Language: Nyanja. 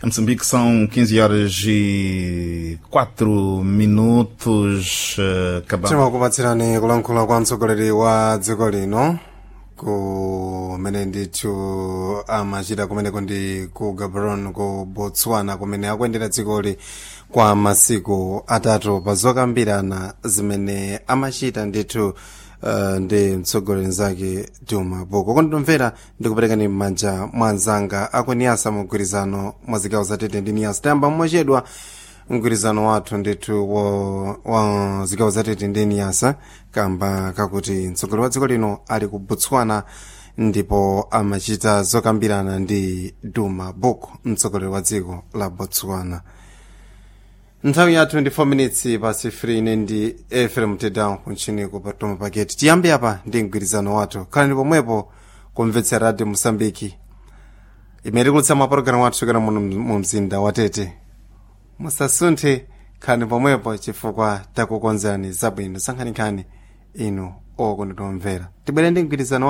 Em Moçambique são 15 horas e 4 minutos. eh, Acabamos. timakupatsirani kulankhula kwa mtsogoleri wa dziko lino kumene ndithu amachita kumeneko ndi ku gaborone ku botswana kumene akuyendera dzikoli kwa masiku atatu pa zokambirana zimene amachita ndithu uh, ndi mtsogoleri nzake duma boko konditomvera ndikuperekani m'manja mwa anzanga akuniyasa mugwirizano mwa zigawo zatete ndi niyasa tayamba mmachedwa mgwirizano wathu ndithu wa, wa zigawo zatete ndi niyasa kamba kakuti mtsogoleri wa dziko lino ali ku botswana ndipo amachita zokambirana ndi duma boko mtsogoleri wa dziko la botswana nthawi yathu ndi 4 minutes pasi 3 ine ndi efrem tedown kunchini kupatoma paketi tiyambe apa ndi mgwirizano wathu khalani pomwepo kumvetsera radio mosambiki imene tikulutsa mapulogalamu athu chokera muno mu mzinda wa tete musasunthe khalani pomwepo chifukwa takukonzerani zabwino sankhanikhani inu okondedwa omvera tibwere ndi mgwirizano